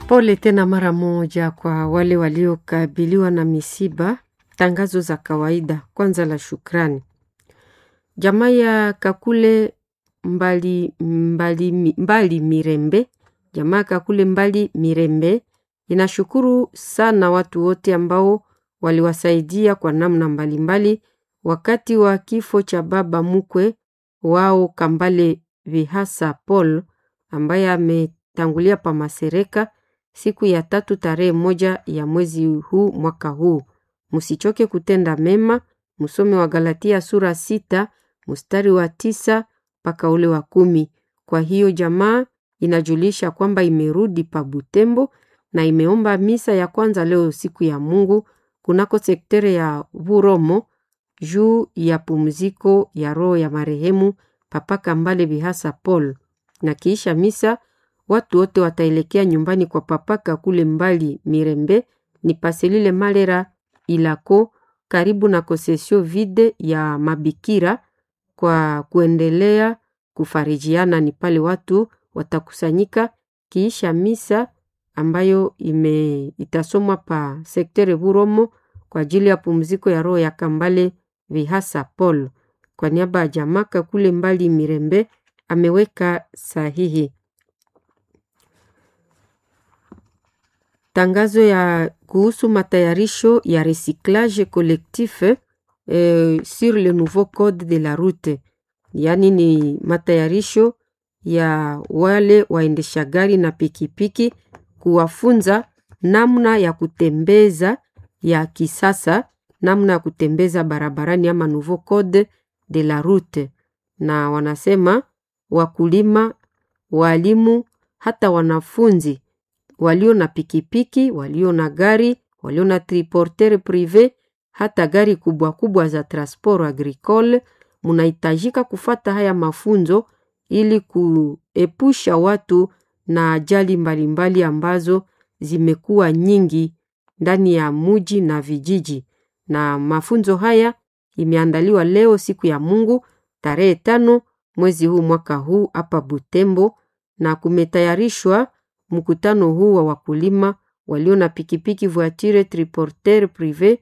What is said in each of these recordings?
Pole tena mara moja kwa wale waliokabiliwa na misiba. Tangazo za kawaida. Kwanza la shukrani. Jamaa ya Kakule mbali, mbali, mbali Mirembe, jamaa Kakule mbali Mirembe inashukuru sana watu wote ambao waliwasaidia kwa namna mbalimbali mbali, wakati wa kifo cha baba mkwe wao Kambale Vihasa Paul ambaye ametangulia pa Masereka siku ya tatu tarehe moja ya mwezi huu mwaka huu. Msichoke kutenda mema, msome wa Galatia sura sita mstari wa tisa mpaka ule wa kumi. Kwa hiyo jamaa inajulisha kwamba imerudi pa Butembo na imeomba misa ya kwanza leo siku ya Mungu kunako sektere ya Buromo juu ya pumziko ya roho ya marehemu Papa Kambale Bihasa Paul, na kiisha misa watu wote wataelekea nyumbani kwa Papa Kakule mbali Mirembe ni paselile Malera Ilako karibu na kosesio vide ya mabikira kwa kuendelea kufarijiana. Ni pale watu watakusanyika kiisha misa ambayo ime itasomwa pa sektere Buromo kwa ajili ya pumziko ya roho ya Kambale Vihasa Paul. Kwa niaba ya jamaa Kakule mbali Mirembe ameweka sahihi. Tangazo ya kuhusu matayarisho ya recyclage collectif eh, sur le nouveau code de la route, yaani ni matayarisho ya wale waendesha gari na pikipiki kuwafunza namna ya kutembeza ya kisasa, namna ya kutembeza barabarani ama nouveau code de la route, na wanasema wakulima, walimu, hata wanafunzi walio na pikipiki, walio na gari, walio na triporteur prive, hata gari kubwa kubwa za transport agricole, munahitajika kufata haya mafunzo ili kuepusha watu na ajali mbalimbali ambazo zimekuwa nyingi ndani ya muji na vijiji. Na mafunzo haya imeandaliwa leo siku ya Mungu tarehe tano mwezi huu mwaka huu hapa Butembo, na kumetayarishwa mkutano huu wa wakulima walio na pikipiki voiture triporteur prive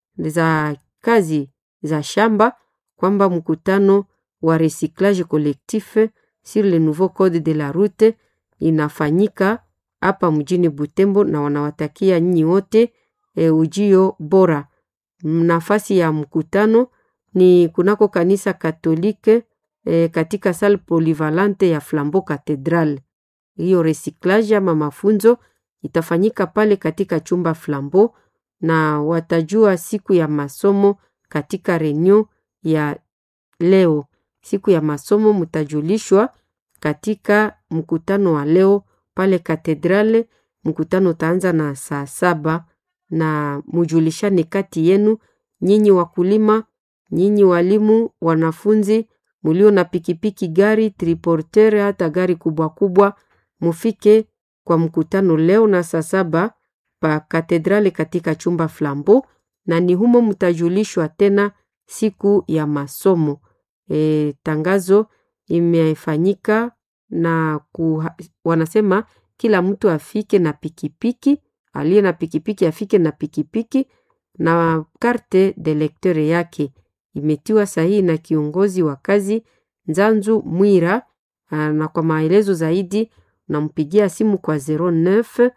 za kazi za shamba, kwamba mkutano wa recyclage collectif sur le nouveau code de la route inafanyika hapa mjini Butembo, na wanawatakia nyinyi wote e, ujio bora. Nafasi ya mkutano ni kunako kanisa Katolike e, katika salle polyvalente ya Flambeau Cathedral. Hiyo recyclage ama mafunzo itafanyika pale katika chumba Flambeau, na watajua siku ya masomo katika reunion ya leo. Siku ya masomo mtajulishwa katika mkutano wa leo pale katedrale. Mkutano utaanza na saa saba na mujulishane kati yenu, nyinyi wakulima, nyinyi walimu, wanafunzi mulio na pikipiki, gari triporteur, hata gari kubwa kubwa, mufike kwa mkutano leo na saa saba pa katedrale katika chumba Flambeau, na ni humo mtajulishwa tena siku ya masomo. E, tangazo imefanyika na kuha, wanasema kila mtu afike na pikipiki, aliye na pikipiki afike na pikipiki na karte de lecteur yake. Imetiwa sahihi na kiongozi wa kazi Nzanzu Mwira, na kwa maelezo zaidi nampigia simu kwa 09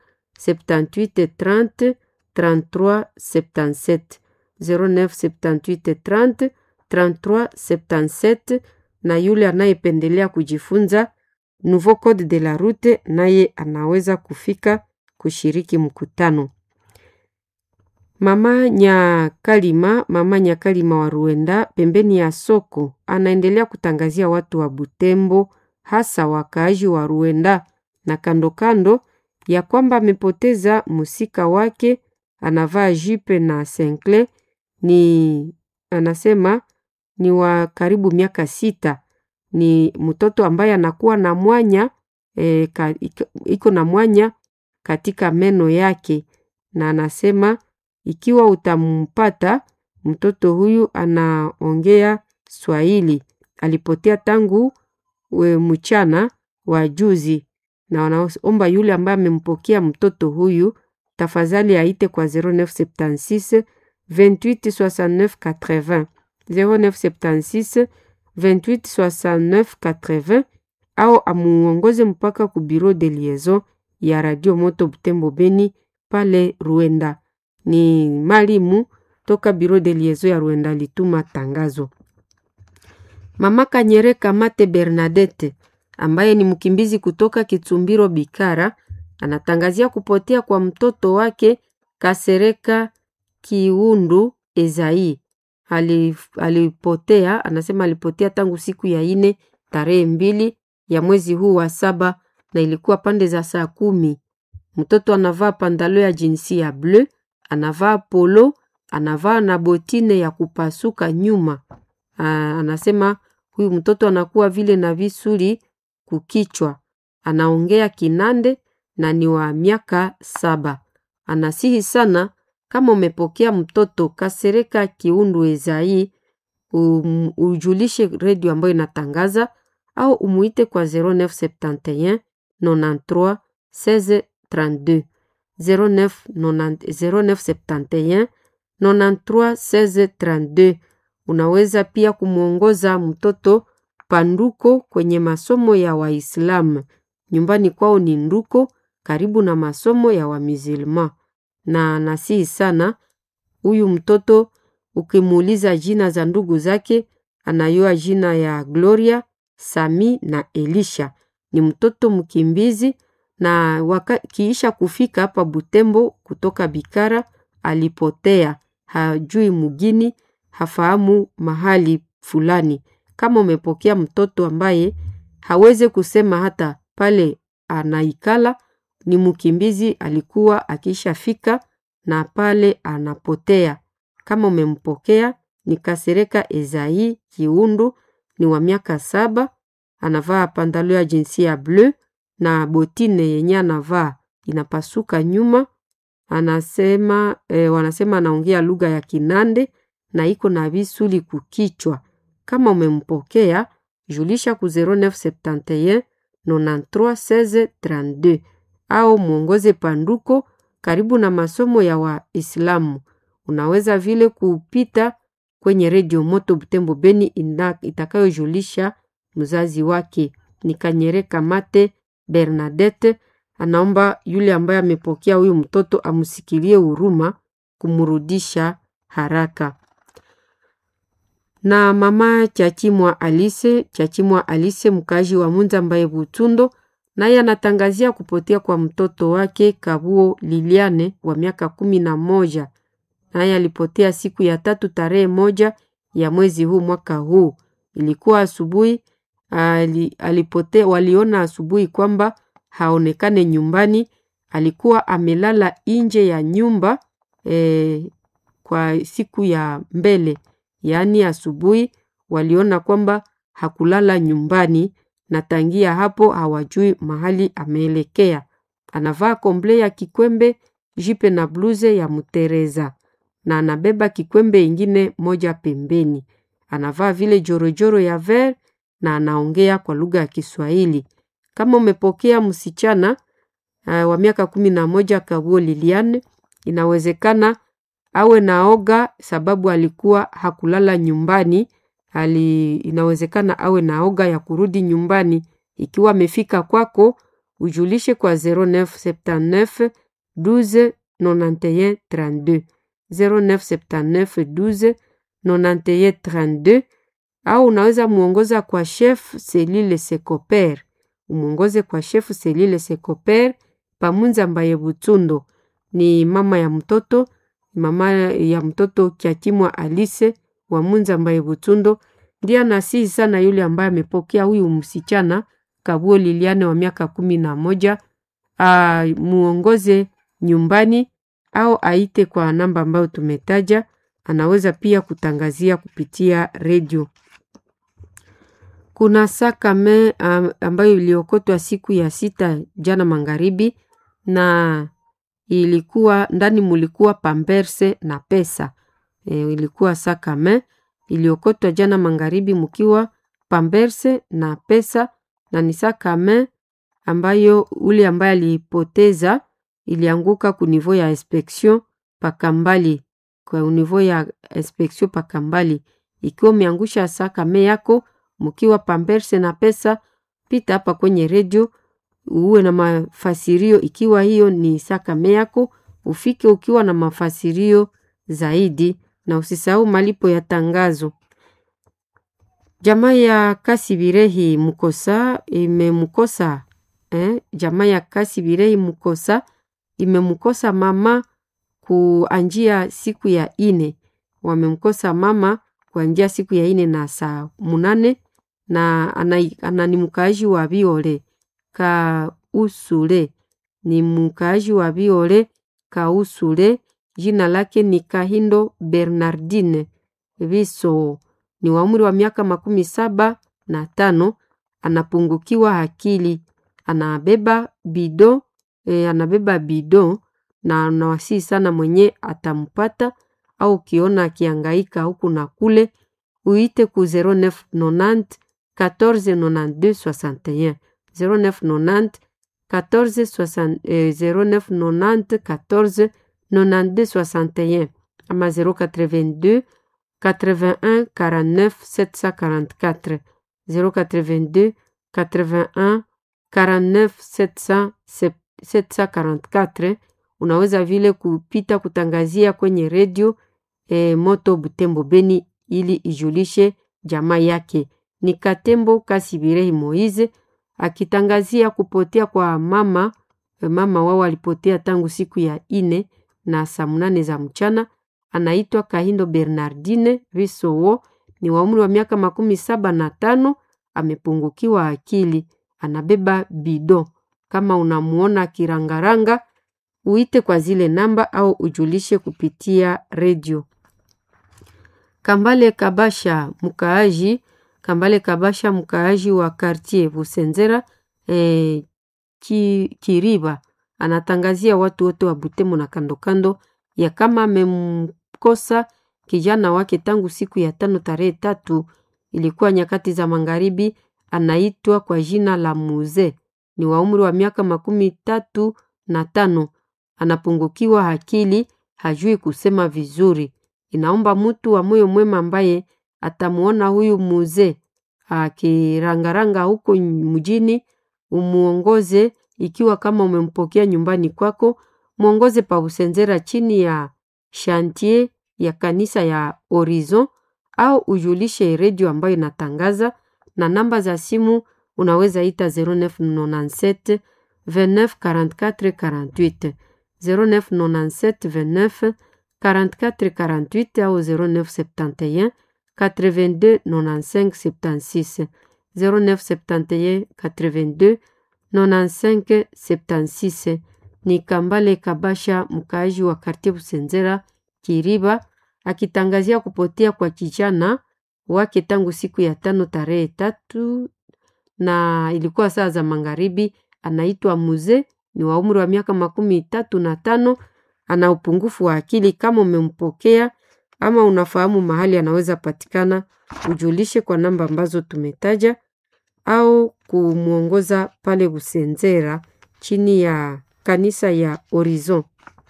78 30 33 77 09 78 30 33 77 na yule anayependelea kujifunza nouveau code de la route naye anaweza kufika kushiriki mkutano. Mama Nyakalima, mama Nyakalima wa Ruenda pembeni ya soko anaendelea kutangazia watu wa Butembo, hasa wakaaji wa Ruenda na kando kando, ya kwamba amepoteza musika wake, anavaa jipe na senkle, ni anasema ni wa karibu miaka sita. Ni mtoto ambaye anakuwa na mwanya e, ka, iko na mwanya katika meno yake, na anasema ikiwa utampata mtoto huyu anaongea Swahili, alipotea tangu we mchana wa juzi, na wanaomba yule ambaye amempokea mtoto huyu tafadhali aite kwa 0976 28 69 80 0976 28 69 80 au amuongoze mpaka ku bureau de liaison ya Radio Moto Butembo Beni pale Ruenda. Ni malimu toka bureau de liaison ya Ruenda lituma tangazo. Mama Kanyere Kamate Bernadette ambaye ni mkimbizi kutoka Kitsumbiro Bikara anatangazia kupotea kwa mtoto wake Kasereka Kiundu Ezai. Alipotea, anasema alipotea tangu siku ya ine tarehe mbili ya mwezi huu wa saba na ilikuwa pande za saa kumi. Mtoto anavaa pandalo ya jinsi ya bleu, anavaa polo, anavaa na botine ya kupasuka nyuma. Aa, anasema huyu mtoto anakuwa vile na visuli kukichwa, anaongea Kinande na ni wa miaka saba. Anasihi sana kama umepokea mtoto Kasereka Kiundu Ezai, um, ujulishe redio ambayo inatangaza au umuite kwa 0971 93 16 32 09 0971 93 16 32. Unaweza pia kumwongoza mtoto Panduko kwenye masomo ya Waislamu. Nyumbani kwao ni Nduko, karibu na masomo ya Wamizilma. Na nasihi sana huyu mtoto, ukimuuliza jina za ndugu zake, anayua jina ya Gloria, Sami na Elisha. Ni mtoto mkimbizi na waka, kiisha kufika hapa Butembo kutoka Bikara alipotea, hajui mugini, hafahamu mahali fulani. Kama umepokea mtoto ambaye hawezi kusema hata pale anaikala, ni mkimbizi, alikuwa akishafika na pale anapotea. Kama umempokea ni Kasereka Ezai Kiundu, ni wa miaka saba, anavaa pandalo ya jinsia ya bleu na botine yenye anavaa inapasuka nyuma. Anasema eh, wanasema anaongea lugha ya Kinande na iko na visuli kukichwa. Kama umempokea julisha ku 0971 93 16 32 au mwongoze Panduko karibu na masomo ya Waislamu. Unaweza vile kupita kwenye redio Moto Butembo Beni itakayojulisha mzazi wake. Ni Kanyere Kamate Bernadette anaomba yule ambaye amepokea huyu mtoto amsikilie huruma kumrudisha haraka. Na mama Chachimwa Alise, Chachimwa Alise mkazi wa Munza ambaye Butundo, naye anatangazia kupotea kwa mtoto wake Kabuo Liliane wa miaka kumi na moja. Naye alipotea siku ya tatu tarehe moja ya mwezi huu mwaka huu. Ilikuwa asubuhi ali, alipotea, waliona asubuhi kwamba haonekane nyumbani. Alikuwa amelala nje ya nyumba e, kwa siku ya mbele, yaani asubuhi waliona kwamba hakulala nyumbani, na tangia hapo hawajui mahali ameelekea. Anavaa komble ya kikwembe, jipe na bluze ya mtereza na anabeba kikwembe ingine moja pembeni. Anavaa vile jorojoro ya ver na anaongea kwa lugha ya Kiswahili. Kama umepokea msichana uh, wa miaka kumi na moja Kabuo Liliane, inawezekana awe naoga sababu alikuwa hakulala nyumbani. Ali, inawezekana awe naoga ya kurudi nyumbani. Ikiwa amefika kwako, ujulishe kwa 0979 12 91 32 0979 12 91 32 au unaweza muongoza kwa chef Selile Sekoper, umwongoze kwa chef Selile Sekoper Pamunza Mbaye Butundo. Ni mama ya mtoto, mama ya mtoto Kyakimwa Alise wa Munza Mbaye Butundo, ndiye anasihi sana yule ambaye amepokea huyu msichana Kabuo Liliane wa miaka kumi na moja muongoze nyumbani au aite kwa namba ambayo tumetaja. Anaweza pia kutangazia kupitia redio. Kuna sakame ambayo iliokotwa siku ya sita jana magharibi, na ilikuwa ndani mulikuwa pamberse na pesa e, ilikuwa sakame iliokotwa jana magharibi mukiwa pamberse na pesa, na ni sakame ambayo ule ambaye alipoteza ilianguka ku niveau ya inspection pakambali, kwa niveau ya inspection pakambali. Ikiwa umeangusha sakame yako mkiwa pamperse na pesa, pita hapa kwenye redio uwe na mafasirio. Ikiwa hiyo ni sakame yako, ufike ukiwa na mafasirio zaidi, na usisahau malipo ya tangazo. Jamaa ya Kasibirehi Mukosa imemkosa eh, jamaa ya Kasibirehi Mukosa imemkosa mama kuanjia siku ya ine, wamemkosa mama kuanjia siku ya ine na saa munane na ana ni mkaaji wa Biole Kausule, ni mkaaji wa Biole Kausule. Jina lake ni Kahindo Bernardine Viso, ni wa umri wa miaka makumi saba na tano. Anapungukiwa akili, anabeba bido e, anabeba bido na anawasii sana mwenye atampata au ukiona akiangaika huku na kule, uite ku 0990 1492 61 0990 14 0990 14 92 61 ama 082 81 49 744 082 81 49 744. Unaweza vile kupita kutangazia kwenye redio e, Moto Butembo Beni ili ijulishe jamaa yake. Ni Katembo Kasibirehi Moize akitangazia kupotea kwa mama e, mama wao alipotea tangu siku ya ine na saa munane za mchana. Anaitwa Kahindo Bernardine Visowo, ni wa umri wa miaka makumi saba na tano. Amepungukiwa akili, anabeba bido. Kama unamuona kirangaranga, uite kwa zile namba au ujulishe kupitia redio. Kambale Kabasha mkaaji, Kambale Kabasha mkaaji wa quartier Busenzera eh, ki, Kiriba anatangazia watu wote wa Butembo na kandokando ya kama amemkosa kijana wake tangu siku ya tano tarehe tatu, ilikuwa nyakati za magharibi. Anaitwa kwa jina la Muze, ni wa umri wa miaka makumi tatu na tano. Anapungukiwa akili, hajui kusema vizuri. Inaomba mtu wa moyo mwema ambaye atamuona huyu Muze akirangaranga huko mjini, umuongoze. Ikiwa kama umempokea nyumbani kwako, mwongoze pa Busenzera chini ya shantie ya kanisa ya Horizon au ujulishe redio ambayo inatangaza na namba za simu unaweza ita 0997 29 44 48 0997 29 44 48 au 0971 82 95 76 0971 82 95 76. Ni Kambale Kabasha mkaaji wa kartie Busenzera Kiriba akitangazia kupotea kwa kijana wake tangu siku ya tano tarehe tatu na ilikuwa saa za magharibi. Anaitwa Muze, ni wa umri wa miaka makumi tatu na tano. Ana upungufu wa akili. Kama umempokea ama unafahamu mahali anaweza patikana, ujulishe kwa namba ambazo tumetaja au kumwongoza pale Busenzera chini ya kanisa ya Horizon.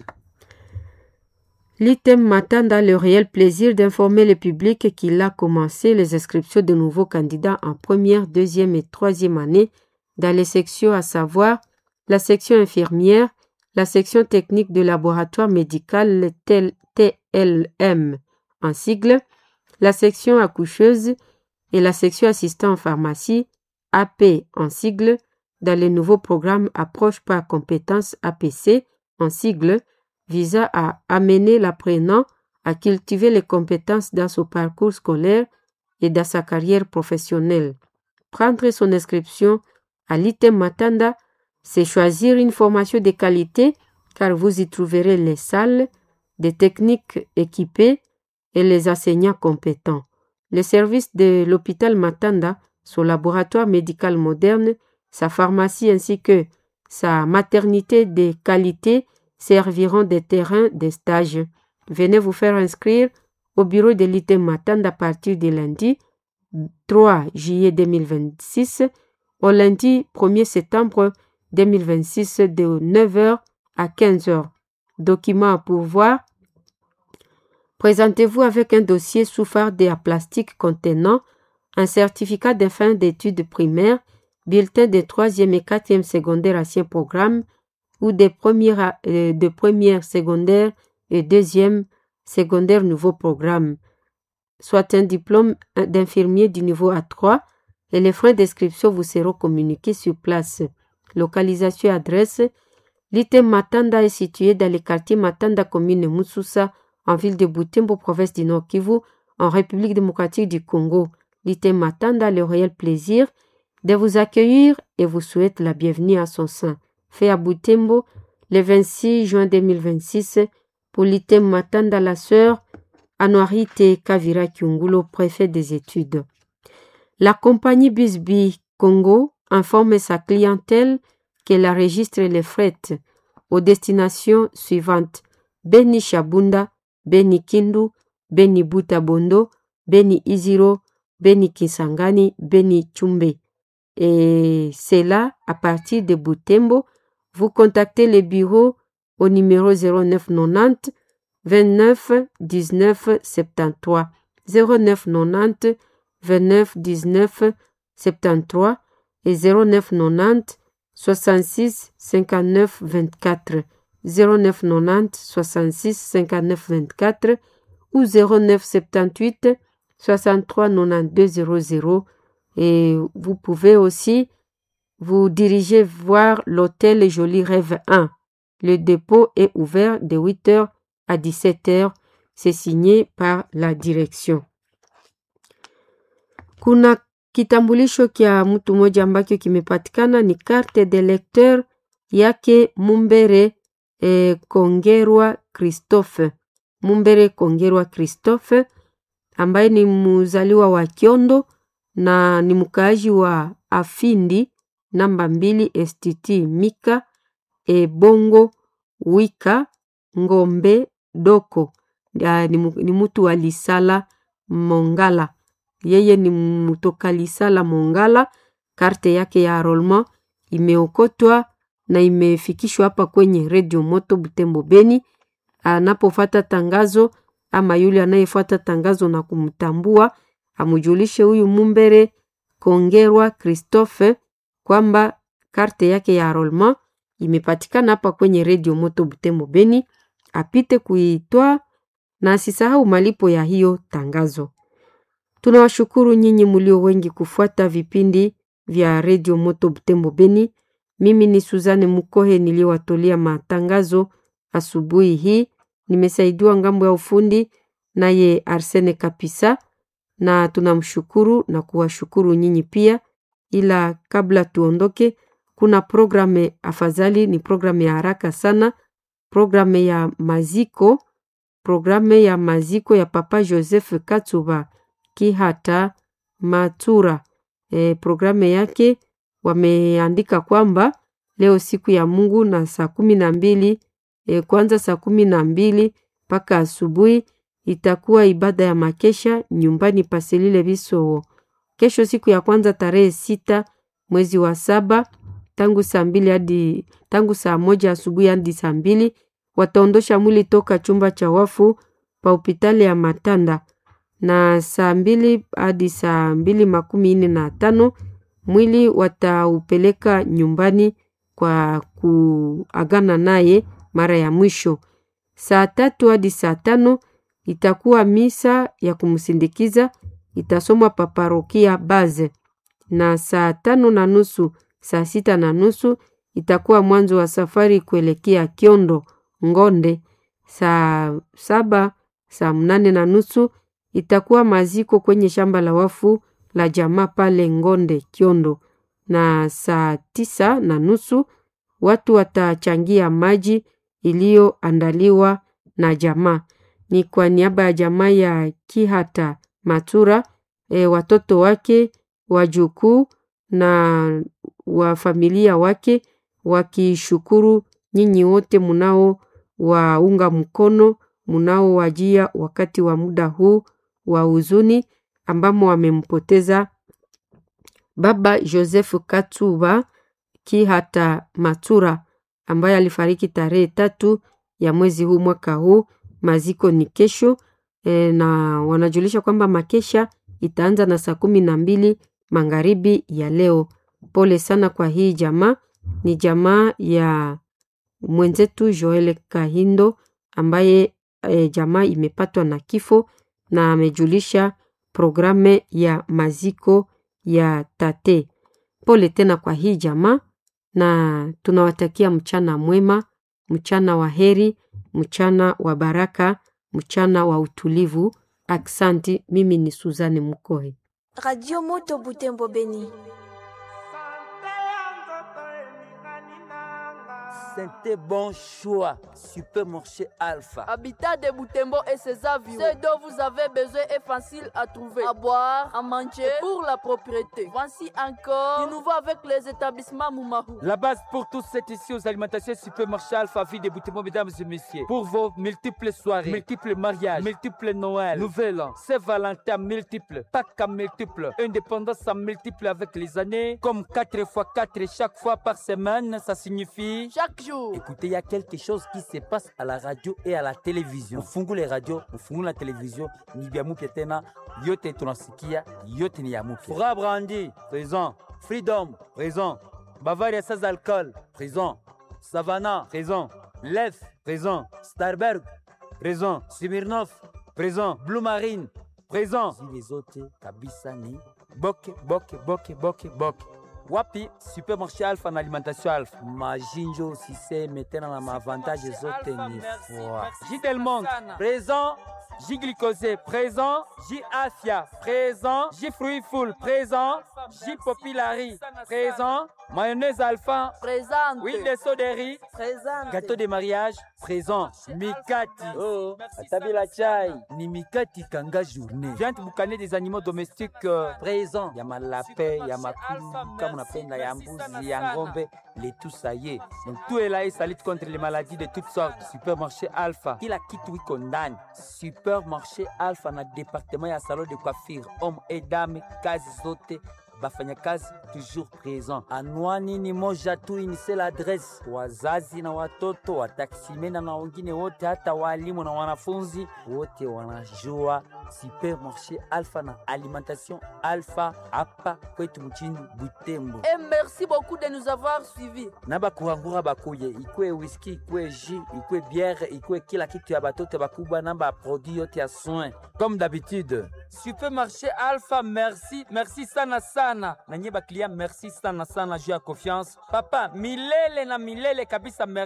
L'item Matanda le réel plaisir d'informer le public qu'il a commencé les inscriptions de nouveaux candidats en première, deuxième et troisième année dans les sections à savoir la section infirmière, la section technique de laboratoire médical TLM en sigle, la section accoucheuse et la section assistant en pharmacie AP en sigle dans le nouveau programme Approche par compétences APC en sigle visant à amener l'apprenant à cultiver les compétences dans son parcours scolaire et dans sa carrière professionnelle. Prendre son inscription à l'ITEM Matanda, c'est choisir une formation de qualité car vous y trouverez les salles, des techniques équipées et les enseignants compétents. Les services de l'hôpital Matanda, son laboratoire médical moderne, sa pharmacie ainsi que sa maternité de qualité serviront des terrains de stage. Venez vous faire inscrire au bureau de l'ITEM Matanda à partir de lundi 3 juillet 2026 au lundi 1er septembre 2026 de 9h à 15h. Document à pourvoir. Présentez-vous avec un dossier sous farde à plastique contenant un certificat de fin d'études primaires, bulletin de troisième et quatrième secondaire ancien programme ou des premières, euh, de première secondaire et deuxième secondaire nouveau programme, soit un diplôme d'infirmier du niveau A3 et les frais d'inscription vous seront communiqués sur place. Localisation et adresse L'ITEM Matanda est situé dans le quartier Matanda, commune Moussoussa, en ville de Butembo, province du Nord Kivu, en République démocratique du Congo. L'ITEM Matanda a le réel plaisir de vous accueillir et vous souhaite la bienvenue à son sein. Fait à Butembo le 26 juin 2026 pour l'ITEM Matanda, la sœur Anuarite Kavira Kiungulo, préfet des études. La compagnie Bisby Congo informe sa clientèle qu'elle enregistre les frais aux destinations suivantes Beni Shabunda, Beni Kindu, Beni Butabondo, Beni Iziro, Beni Kisangani, Beni Chumbe. Et c'est là, à partir de Butembo, vous contactez le bureau au numéro 0990 29 19 73 0990 29 19 73 et 0990 66 59 24 0990 66 59 24 ou 09 78 63 92 00 et vous pouvez aussi vous diriger voir l'hôtel Joli Rêve 1. Le dépôt est ouvert de 8h à 17h. C'est signé par la direction. Kuna kitambulisho kya mtu mmoja ambacho kimepatikana ni carte de lecteur yake Mumbere e, Kongerwa Christophe. Mumbere Kongerwa Christophe ambaye ni mzaliwa wa Kiondo na ni mkaaji wa Afindi namba mbili STT Mika e, Bongo Wika Ngombe Doko ya, ni, ni mtu wa Lisala Mongala yeye ni mtoka Lisala Mongala. Karte yake ya enrollment imeokotwa na imefikishwa hapa kwenye redio Moto Butembo Beni. Anapofata tangazo ama yule anayefuata tangazo na kumtambua amujulishe huyu Mumbere Kongerwa Christophe kwamba karte yake ya enrollment imepatikana hapa kwenye redio Moto Butembo Beni, apite kuitoa na asisahau malipo ya hiyo tangazo. Tunawashukuru nyinyi mlio wengi kufuata vipindi vya redio Moto Butembo Beni. Mimi ni Suzane Mukohe niliyowatolea matangazo asubuhi hii. Nimesaidiwa ngambo ya ufundi naye Arsene Kapisa, na tunamshukuru na kuwashukuru nyinyi pia. Ila kabla tuondoke, kuna programu afadhali, ni programu ya haraka sana, programu ya maziko, programu ya maziko ya Papa Joseph Katsuba Kihata Matura. E, programu yake wameandika kwamba leo siku ya Mungu na saa kumi na mbili e, kwanza saa kumi na mbili mpaka asubuhi itakuwa ibada ya makesha nyumbani Paselile Bisowo. Kesho siku ya kwanza tarehe sita mwezi wa saba tangu saa mbili hadi tangu saa moja asubuhi hadi saa mbili wataondosha mwili toka chumba cha wafu pa hospitali ya Matanda na saa mbili hadi saa mbili makumi nne na tano mwili wataupeleka nyumbani kwa kuagana naye mara ya mwisho. Saa tatu hadi saa tano itakuwa misa ya kumsindikiza itasomwa paparokia Baze, na saa tano na nusu saa sita na nusu itakuwa mwanzo wa safari kuelekea Kiondo Ngonde. Saa saba saa mnane na nusu itakuwa maziko kwenye shamba la wafu la jamaa pale Ngonde Kiondo, na saa tisa na nusu watu watachangia maji iliyoandaliwa na jamaa. Ni kwa niaba ya jamaa ya Kihata Matura, e, watoto wake, wajukuu na wa familia wake wakishukuru nyinyi wote munao waunga mkono munao wajia wakati wa muda huu wa huzuni ambamo wamempoteza baba Joseph Katsuba Kihata Matura ambaye alifariki tarehe tatu ya mwezi huu mwaka huu. Maziko ni kesho e, na wanajulisha kwamba makesha itaanza na saa kumi na mbili magharibi ya leo. Pole sana kwa hii jamaa, ni jamaa ya mwenzetu Joel Kahindo ambaye e, jamaa imepatwa na kifo na amejulisha programe ya maziko ya tate. Pole tena kwa hii jamaa, na tunawatakia mchana mwema, mchana wa heri, mchana wa baraka, mchana wa utulivu. Aksanti. Mimi ni Suzane Mukohe, Radio Moto Butembo Beni. C'était bon choix. Supermarché Alpha. Habitat de Boutembo et ses avions. Ce dont vous avez besoin est facile à trouver. À boire, à manger, pour la propriété. Voici encore du nouveau avec les établissements Moumahou. La base pour tous, c'est ici aux alimentations Supermarché Alpha, ville de Boutembo, mesdames et messieurs. Pour vos multiples soirées, multiples mariages, multiples Noël, Nouvel An, Saint-Valentin multiples, Pâques à multiples, indépendance à multiples avec les années, comme 4 x 4 chaque fois par semaine, ça signifie Chaque jour. Écoutez, il y a quelque chose qui se passe à la radio et à la télévision. Ufungu les radios, ufungu la télévision, ni bia mupya tena, yote tunasikia, yote ni ya mupya. Fura Brandi, présent. Freedom, présent. Bavaria sans alcool, présent. Savannah, présent. Lef, présent. Starberg, présent. Smirnov, présent. Blue Marine, présent. Zile zote kabisa ni boke boke boke boke boke wapi supermarché alpha na alimentation alpha majinjo siseme tena na maavantage zote ni fwa jidelmont présent J glycosé présent, J afia présent, J fruit full présent, J populari présent, mayonnaise alpha Présente. huile de soderi Présente. gâteau de mariage présent mikati oh atabila chai ni mikati kanga journée viande boucanée des animaux domestiques euh, présent ya malape ya makulu kama unapenda ya mbuzi ya ngombe les tout ça y est donc tout est là et ça lutte contre les maladies de toutes sortes supermarché alpha kila kitu iko ndani supermarché alpha na département ya salon de coiffure homme et dame kazi zote bafanyakazi toujours présent. Anwani ni moja tu, ni seule adresse. Wazazi na watoto, wataksimena na wengine wote, hata walimu na wanafunzi wote wanajua supermarché Alpha na alimentation Alpha hapa kwetu mchini Butembo. Et merci beaucoup de nous avoir suivis. na bakuhangura bakuye ikwe whisky ikwe jus ikwe bière ikwe kila kitu ya batoto bakubwa na baproduit yote ya soin comme d'habitude supermarché alpha merci merci sana sana na nye baklia merci sana sana juu ya confiance papa milele na milele kabisa merci